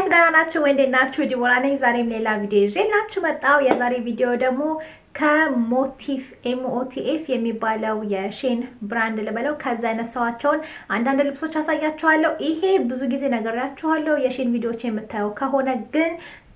ደህና ናችሁ ወይ? እንዴት ናችሁ? ዲቦራ ነኝ። ዛሬም ሌላ ቪዲዮ ይዤላችሁ መጣሁ። የዛሬ ቪዲዮ ደግሞ ከሞቲፍ ኤምኦቲኤፍ የሚባለው የሼን ብራንድ ልበለው ከዛ ያነሳዋቸውን አንዳንድ ልብሶች አሳያችኋለሁ። ይሄ ብዙ ጊዜ ነግሬያችኋለሁ። የሼን ቪዲዮዎች የምታየው ከሆነ ግን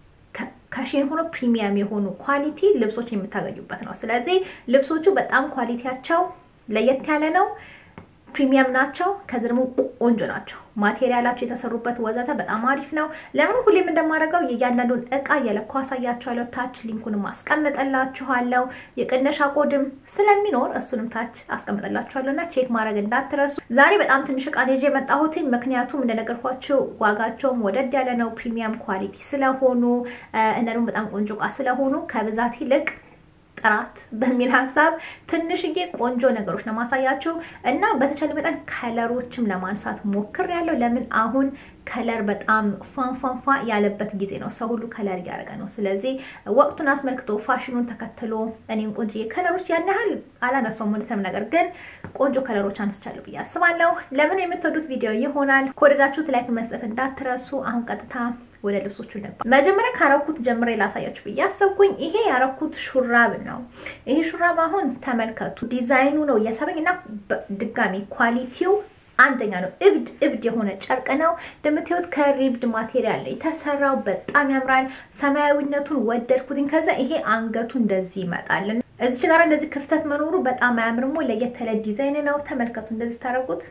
ከሼን ሆኖ ፕሪሚየም የሆኑ ኳሊቲ ልብሶች የምታገኙበት ነው። ስለዚህ ልብሶቹ በጣም ኳሊቲያቸው ለየት ያለ ነው። ፕሪሚየም ናቸው። ከዚ ደግሞ ቆንጆ ናቸው። ማቴሪያላቸው የተሰሩበት ወዘተ በጣም አሪፍ ነው። ለምን ሁሌም እንደማደርገው የእያንዳንዱን እቃ እየለኩ አሳያችኋለሁ። ታች ሊንኩንም አስቀምጠላችኋለሁ። የቅነሻ ኮድም ስለሚኖር እሱንም ታች አስቀምጠላችኋለሁ እና ቼክ ማድረግ እንዳትረሱ። ዛሬ በጣም ትንሽ እቃ ይዤ የመጣሁት ምክንያቱም እንደነገርኳቸው ዋጋቸውም ወደድ ያለ ነው። ፕሪሚየም ኳሊቲ ስለሆኑ እና ደግሞ በጣም ቆንጆ እቃ ስለሆኑ ከብዛት ይልቅ ጥራት በሚል ሀሳብ ትንሽዬ ቆንጆ ነገሮች ነው ማሳያችሁ እና በተቻለ መጠን ከለሮችም ለማንሳት ሞክር ያለው ለምን አሁን ከለር በጣም ፏንፏንፏ ያለበት ጊዜ ነው። ሰው ሁሉ ከለር እያደረገ ነው። ስለዚህ ወቅቱን አስመልክቶ ፋሽኑን ተከትሎ እኔም ቆንጆ ከለሮች ያን ያህል አላነሳውም እውነትም፣ ነገር ግን ቆንጆ ከለሮች አንስቻለሁ ብዬ አስባለሁ። ለምን የምትወዱት ቪዲዮ ይሆናል። ከወደዳችሁት ላይክ መስጠት እንዳትረሱ። አሁን ቀጥታ ወደ ልብሶቹ ነበር። መጀመሪያ ካረኩት ጀምሬ ላሳያችሁ ብዬ አሰብኩኝ። ይሄ ያረኩት ሹራብ ነው። ይሄ ሹራብ አሁን ተመልከቱ፣ ዲዛይኑ ነው የሳበኝ እና ድጋሚ ኳሊቲው አንደኛ ነው። እብድ እብድ የሆነ ጨርቅ ነው እንደምታዩት፣ ከሪብድ ማቴሪያል ነው የተሰራው። በጣም ያምራል። ሰማያዊነቱን ወደድኩትኝ። ከዛ ይሄ አንገቱ እንደዚህ ይመጣል። እዚች ጋር እንደዚህ ክፍተት መኖሩ በጣም አያምርሞ። ለየት ያለ ዲዛይን ነው። ተመልከቱ፣ እንደዚህ ታደርጉት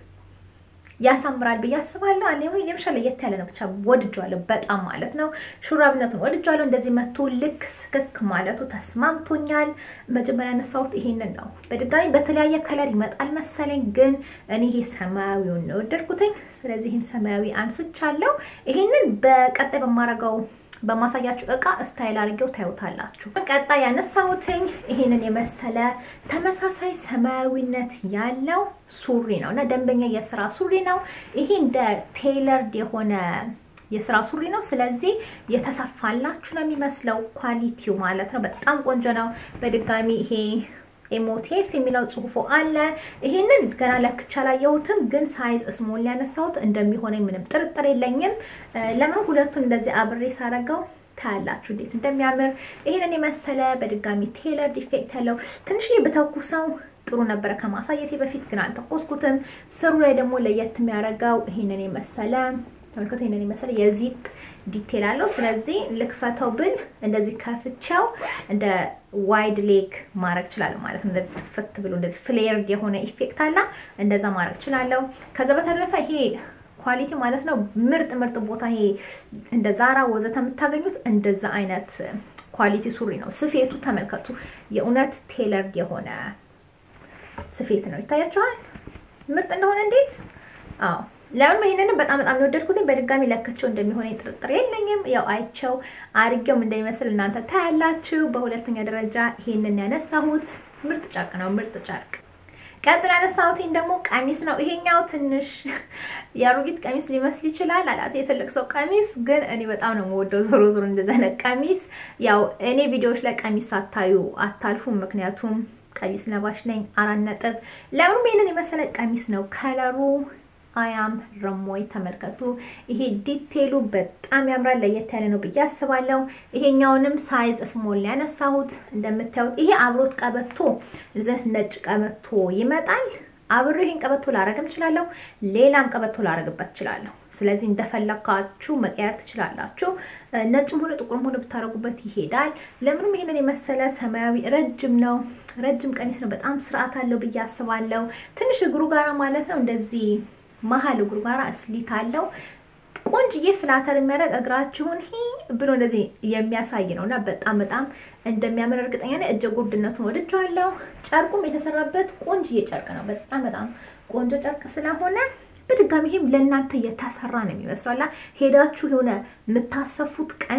ያሳምራል ብዬ አስባለሁ። እኔ የምሻ ለየት ያለ ነው። ብቻ ወድጇለሁ በጣም ማለት ነው። ሹራብነቱን ወድጇለሁ። እንደዚህ መቶ ልክ ስክክ ማለቱ ተስማምቶኛል። መጀመሪያ ያነሳሁት ይሄንን ነው። በድጋሚ በተለያየ ከለር ይመጣል መሰለኝ፣ ግን እኔ ይሄ ሰማያዊውን ነው ወደድኩትኝ። ስለዚህ ይህን ሰማያዊ አንስቻለሁ። ይሄንን በቀጣይ በማረገው በማሳያችሁ እቃ ስታይል አድርጌው ታዩታላችሁ። ቀጣይ ያነሳሁትኝ ይሄንን የመሰለ ተመሳሳይ ሰማያዊነት ያለው ሱሪ ነው እና ደንበኛ የስራ ሱሪ ነው። ይሄ እንደ ቴይለርድ የሆነ የስራ ሱሪ ነው። ስለዚህ የተሰፋላችሁ ነው የሚመስለው ኳሊቲው ማለት ነው። በጣም ቆንጆ ነው። በድጋሚ ይሄ ኤሞቴፍ የሚለው ጽሁፎ አለ። ይሄንን ገና ለክቻ አላየሁትም፣ ግን ሳይዝ ስሞል ያነሳሁት እንደሚሆነኝ ምንም ጥርጥር የለኝም። ለምን ሁለቱን እንደዚህ አብሬ ሳረገው ታያላችሁ እንዴት እንደሚያምር። ይሄንን የመሰለ በድጋሚ ቴለር ዲፌክት ያለው ትንሽዬ ብተኩሰው ጥሩ ነበረ ከማሳየቴ በፊት ግን አልተኮስኩትም። ስሩ ላይ ደግሞ ለየት የሚያደርገው ይሄንን የመሰለ ተመልከቱ ይሄንን የመሰለ የዚፕ ዲቴል አለው። ስለዚህ ልክፈተው ብል እንደዚህ ከፍቻው እንደ ዋይድ ሌግ ማድረግ እችላለሁ ማለት ነው። እንደዚህ ስፍት ብሎ እንደዚህ ፍሌርድ የሆነ ኢፌክት አላ እንደዛ ማድረግ እችላለሁ። ከዛ በተረፈ ይሄ ኳሊቲ ማለት ነው ምርጥ ምርጥ ቦታ ይሄ እንደ ዛራ ወዘተ የምታገኙት እንደዛ አይነት ኳሊቲ ሱሪ ነው። ስፌቱ ተመልከቱ፣ የእውነት ቴለርድ የሆነ ስፌት ነው። ይታያችኋል ምርጥ እንደሆነ እንዴት አዎ ለምን ይሄንን በጣም በጣም የወደድኩትኝ በድጋሚ ለክቸው እንደሚሆነ ጥርጥር የለኝም። ያው አይቸው አርጌውም እንደሚመስል እናንተ ታያላችሁ። በሁለተኛ ደረጃ ይሄንን ያነሳሁት ምርጥ ጨርቅ ነው፣ ምርጥ ጨርቅ። ቀጥሎ ያነሳሁትኝ ደግሞ ቀሚስ ነው። ይሄኛው ትንሽ የአሮጊት ቀሚስ ሊመስል ይችላል፣ አላት የትልቅ ሰው ቀሚስ፣ ግን እኔ በጣም ነው የምወደው። ዞሮ ዞሮ እንደዛ አይነት ቀሚስ ያው እኔ ቪዲዮዎች ላይ ቀሚስ ሳታዩ አታልፉም፣ ምክንያቱም ቀሚስ ለባሽ ነኝ። አራት ነጥብ። ለምንም ይሄንን የመሰለ ቀሚስ ነው ከለሩ አያም ረሞይ ተመልከቱ። ይሄ ዲቴሉ በጣም ያምራል። ለየት ያለ ነው ብዬ አስባለሁ። ይሄኛውንም ሳይዝ ስሞል ያነሳሁት እንደምታዩት። ይሄ አብሮት ቀበቶ እዚህ ነጭ ቀበቶ ይመጣል። አብሮ ይሄን ቀበቶ ላረግም እችላለሁ፣ ሌላም ቀበቶ ላረግበት እችላለሁ። ስለዚህ እንደፈለካችሁ መቀየር ትችላላችሁ። ነጭም ሆነ ጥቁርም ሆነ ብታረጉበት ይሄዳል። ለምንም ይሄንን የመሰለ ሰማያዊ ረጅም ነው፣ ረጅም ቀሚስ ነው። በጣም ስርዓት አለው ብዬ አስባለሁ። ትንሽ እግሩ ጋራ ማለት ነው እንደዚህ መሀል እግሩ ጋር ስሊት አለው። ቆንጅዬ ፍላተር የሚያደርግ እግራችሁን ሂ ብሎ እንደዚህ የሚያሳይ ነው እና በጣም በጣም እንደሚያምር እርግጠኛ ነኝ። እጀ ጉርድነቱን ወድጀዋለሁ። ጨርቁም የተሰራበት ቆንጅዬ ጨርቅ ነው። በጣም በጣም ቆንጆ ጨርቅ ስለሆነ በድጋሚ ይሄም ለእናንተ የተሰራ ነው የሚመስለው። ሄዳችሁ የሆነ የምታሰፉት ቀሚስ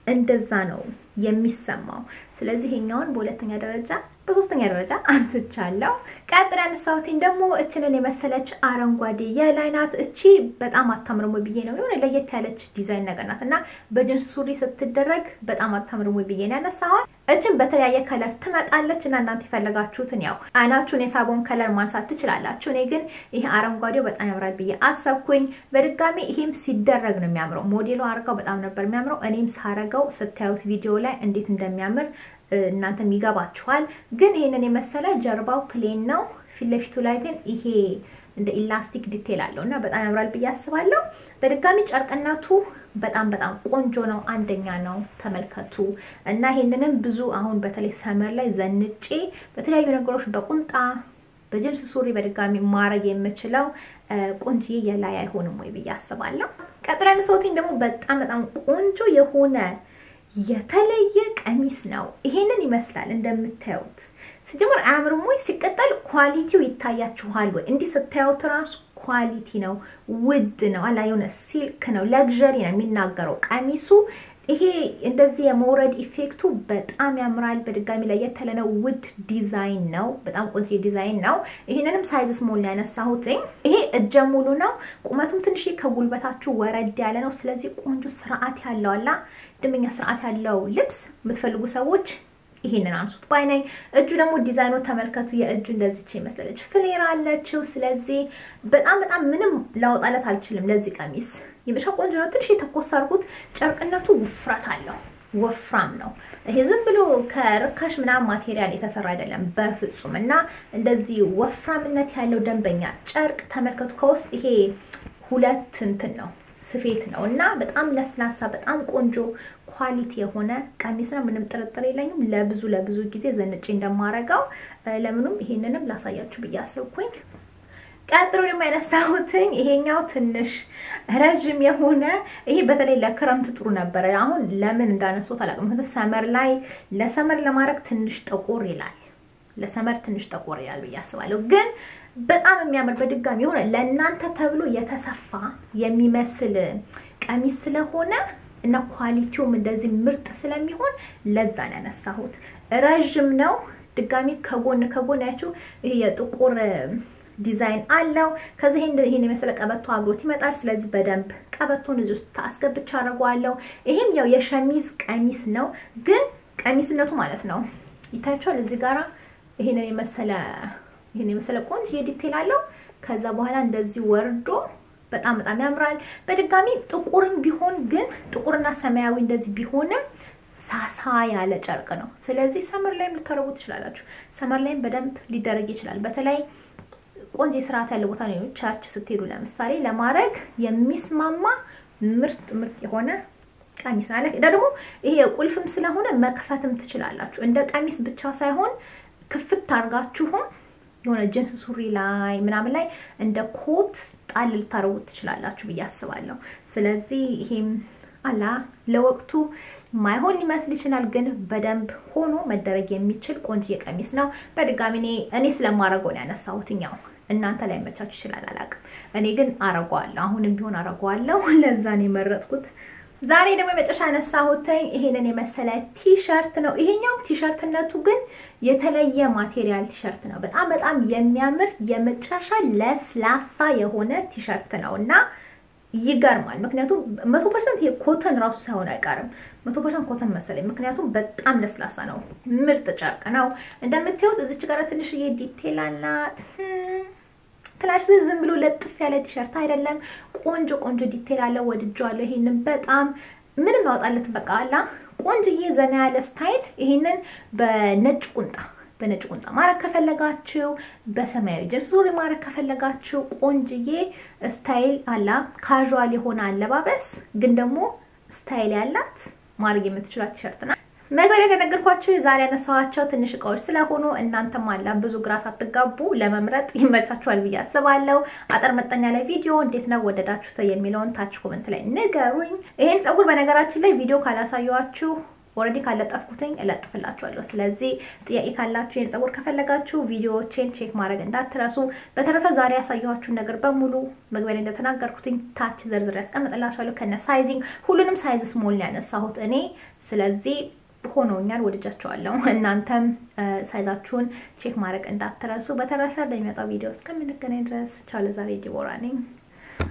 እንደዛ ነው የሚሰማው። ስለዚህ ይሄኛውን በሁለተኛ ደረጃ በሶስተኛ ደረጃ አንስቻለሁ። ቀጥሎ ያነሳሁትኝ ደግሞ እችንን የመሰለች አረንጓዴ የላይ ናት። እቺ በጣም አታምርም ወይ ብዬ ነው የሆነ ለየት ያለች ዲዛይን ነገር ናት እና በጅንስ ሱሪ ስትደረግ በጣም አታምርም ወይ ብዬ ነው ያነሳኋት። እችን በተለያየ ከለር ትመጣለች እና እናንተ የፈለጋችሁትን ያው አይናችሁን የሳቦን ከለር ማንሳት ትችላላችሁ። እኔ ግን ይሄ አረንጓዴው በጣም ያምራል ብዬ አሰብኩኝ። በድጋሚ ይሄም ሲደረግ ነው የሚያምረው። ሞዴሉ አርጋው በጣም ነበር የሚያምረው። እኔም ሳረገው ስታዩት ቪዲዮ ላይ እንዴት እንደሚያምር እናንተም ይገባችኋል። ግን ይሄንን የመሰለ ጀርባው ፕሌን ነው። ፊት ለፊቱ ላይ ግን ይሄ እንደ ኢላስቲክ ዲቴል አለው እና በጣም ያምራል ብዬ አስባለሁ። በድጋሚ ጨርቅነቱ በጣም በጣም ቆንጆ ነው። አንደኛ ነው። ተመልከቱ እና ይሄንንም ብዙ አሁን በተለይ ሰመር ላይ ዘንጬ በተለያዩ ነገሮች በቁምጣ በጅንስ ሱሪ በድጋሚ ማድረግ የምችለው ቆንጆዬ የላይ አይሆንም ወይ ብዬ አስባለሁ። ቀጥለን ሰውቲኝ ደግሞ በጣም በጣም ቆንጆ የሆነ የተለየ ቀሚስ ነው። ይሄንን ይመስላል እንደምታዩት። ሲጀምር አያምርም ወይ? ሲቀጠል ኳሊቲው ይታያችኋል ወይ? እንዲህ ስታዩት ራሱ ኳሊቲ ነው፣ ውድ ነው፣ አላ የሆነ ሲልክ ነው፣ ለግዠሪ ነው የሚናገረው ቀሚሱ። ይሄ እንደዚህ የመውረድ ኢፌክቱ በጣም ያምራል። በድጋሚ ላይ የተለ ነው። ውድ ዲዛይን ነው። በጣም ቆንጆ ዲዛይን ነው። ይሄንንም ሳይዝ ስሞል ነው ያነሳሁትኝ። ይሄ እጀ ሙሉ ነው። ቁመቱም ትንሽ ከጉልበታችሁ ወረድ ያለ ነው። ስለዚህ ቆንጆ ስርዓት ያለው አላ ደንበኛ ስርዓት ያለው ልብስ የምትፈልጉ ሰዎች ይሄንን አንሱት ባይ ነኝ። እጁ ደግሞ ዲዛይኑ ተመልከቱ። የእጁ እንደዚች ይመስላለች፣ ፍሌር አለችው። ስለዚህ በጣም በጣም ምንም ላወጣለት አልችልም ለዚህ ቀሚስ። የመሻ ቆንጆ ነው። ትንሽ የተኮሳ አድርጉት። ጨርቅነቱ ውፍረት አለው፣ ወፍራም ነው። ይሄ ዝም ብሎ ከርካሽ ምናምን ማቴሪያል የተሰራ አይደለም በፍጹም። እና እንደዚህ ወፍራምነት ያለው ደንበኛ ጨርቅ ተመልከቱ። ከውስጥ ይሄ ሁለት እንትን ነው ስፌት ነው እና በጣም ለስላሳ በጣም ቆንጆ ኳሊቲ የሆነ ቀሚስ ነው። ምንም ጥርጥር የለኝም። ለብዙ ለብዙ ጊዜ ዘንጬ እንደማረገው ለምኑም ይሄንንም ላሳያችሁ ብዬ አሰብኩኝ። ቀጥሎ ደግሞ ያነሳሁትኝ ይሄኛው ትንሽ ረዥም የሆነ ይሄ በተለይ ለክረምት ጥሩ ነበረ። አሁን ለምን እንዳነሱት አላውቅም። ምክንያቱም ሰመር ላይ ለሰመር ለማድረግ ትንሽ ጠቆር ይላል። ለሰመር ትንሽ ጠቆር ይላል ብዬ አስባለሁ ግን በጣም የሚያምር በድጋሚ የሆነ ለእናንተ ተብሎ የተሰፋ የሚመስል ቀሚስ ስለሆነ እና ኳሊቲውም እንደዚህ ምርጥ ስለሚሆን ለዛ ነው ያነሳሁት። ረዥም ነው። ድጋሚ ከጎን ከጎን ያችሁ ይሄ የጥቁር ዲዛይን አለው። ከዚህ ይሄን የመሰለ ቀበቶ አብሮት ይመጣል። ስለዚህ በደንብ ቀበቶን እዚህ ውስጥ አስገብቻ አድርገዋለሁ። ይሄም ያው የሸሚዝ ቀሚስ ነው፣ ግን ቀሚስነቱ ማለት ነው ይታያችኋል። እዚህ ጋራ ይሄንን የመሰለ ይሄን የመሰለ ቆንጆ የዲቴል አለው። ከዛ በኋላ እንደዚህ ወርዶ በጣም በጣም ያምራል። በድጋሚ ጥቁርም ቢሆን ግን ጥቁርና ሰማያዊ እንደዚህ ቢሆንም ሳሳ ያለ ጨርቅ ነው። ስለዚህ ሰመር ላይም ልታረጉ ትችላላችሁ። ሰመር ላይም በደንብ ሊደረግ ይችላል። በተለይ ቆንጆ ስርዓት ያለ ቦታ ነው። ቸርች ስትሄዱ ለምሳሌ ለማድረግ የሚስማማ ምርጥ ምርጥ የሆነ ቀሚስ አለ። ደግሞ ይሄ ቁልፍም ስለሆነ መክፈትም ትችላላችሁ። እንደ ቀሚስ ብቻ ሳይሆን ክፍት አድርጋችሁም የሆነ ጅንስ ሱሪ ላይ ምናምን ላይ እንደ ኮት ጣል ልታረጉት ትችላላችሁ ብዬ አስባለሁ። ስለዚህ ይሄም አላ ለወቅቱ ማይሆን ሊመስል ይችላል፣ ግን በደንብ ሆኖ መደረግ የሚችል ቆንጆ ቀሚስ ነው። በድጋሚ እኔ እኔ ስለማረገው ነው ያነሳሁት። ያው እናንተ ላይ መቻችሁ ይችላል አላውቅም። እኔ ግን አረገዋለሁ፣ አሁንም ቢሆን አረገዋለሁ። ለዛ ነው የመረጥኩት። ዛሬ ደግሞ የመጨረሻ ያነሳሁት ይሄንን የመሰለ ቲሸርት ነው። ይሄኛው ቲሸርትነቱ ግን የተለየ ማቴሪያል ቲሸርት ነው። በጣም በጣም የሚያምር የመጨረሻ ለስላሳ የሆነ ቲሸርት ነው እና ይገርማል። ምክንያቱም መቶ ፐርሰንት ኮተን ራሱ ሳይሆን አይቀርም። መቶ ፐርሰንት ኮተን መሰለኝ፣ ምክንያቱም በጣም ለስላሳ ነው። ምርጥ ጨርቅ ነው። እንደምታዩት እዚች ጋር ትንሽዬ ዲቴል አላት። ትላሽ ዝም ብሎ ለጥፍ ያለ ቲሸርት አይደለም። ቆንጆ ቆንጆ ዲቴል አለ። ወድጄዋለሁ። ይሄንን በጣም ምንም ያወጣለት በቃ አላ ቆንጆዬ ዘና ያለ ስታይል። ይሄንን በነጭ ቁንጣ በነጭ ቁንጣ ማድረግ ከፈለጋችሁ፣ በሰማያዊ ጅንስ ሱሪ ማድረግ ከፈለጋችሁ ቆንጅዬ ስታይል አላ ካዥዋል የሆነ አለባበስ ግን ደግሞ ስታይል ያላት ማድረግ የምትችላት ቲሸርት ናት። መግቢያ ላይ እንደነገርኳችሁ የዛሬ ያነሳኋቸው ትንሽ እቃዎች ስለሆኑ እናንተም አላ ብዙ ግራ ሳትጋቡ ለመምረጥ ይመቻችኋል ብዬ አስባለሁ። አጠር መጠን ያለ ቪዲዮ እንዴት ነው ወደዳችሁት የሚለውን ታች ኮመንት ላይ ንገሩኝ። ይሄን ፀጉር በነገራችን ላይ ቪዲዮ ካላሳየኋችሁ ኦልሬዲ ካለጠፍኩትኝ እለጥፍላችኋለሁ። ስለዚህ ጥያቄ ካላችሁ ይህን ጸጉር ከፈለጋችሁ ቪዲዮዎቼን ቼክ ማድረግ እንዳትረሱ። በተረፈ ዛሬ ያሳየኋችሁን ነገር በሙሉ መግቢያ ላይ እንደተናገርኩትኝ ታች ዘርዝር ያስቀምጥላችኋለሁ ከነ ሳይዚንግ። ሁሉንም ሳይዝ ስሞል ያነሳሁት እኔ ስለዚህ ሆኖኛል፣ ወድጃቸዋለሁ። እናንተም ሳይዛችሁን ቼክ ማድረግ እንዳትረሱ። በተረፈ በሚመጣው ቪዲዮ እስከምንገናኝ ድረስ ቻው። ለዛሬ ዲቦራ ነኝ።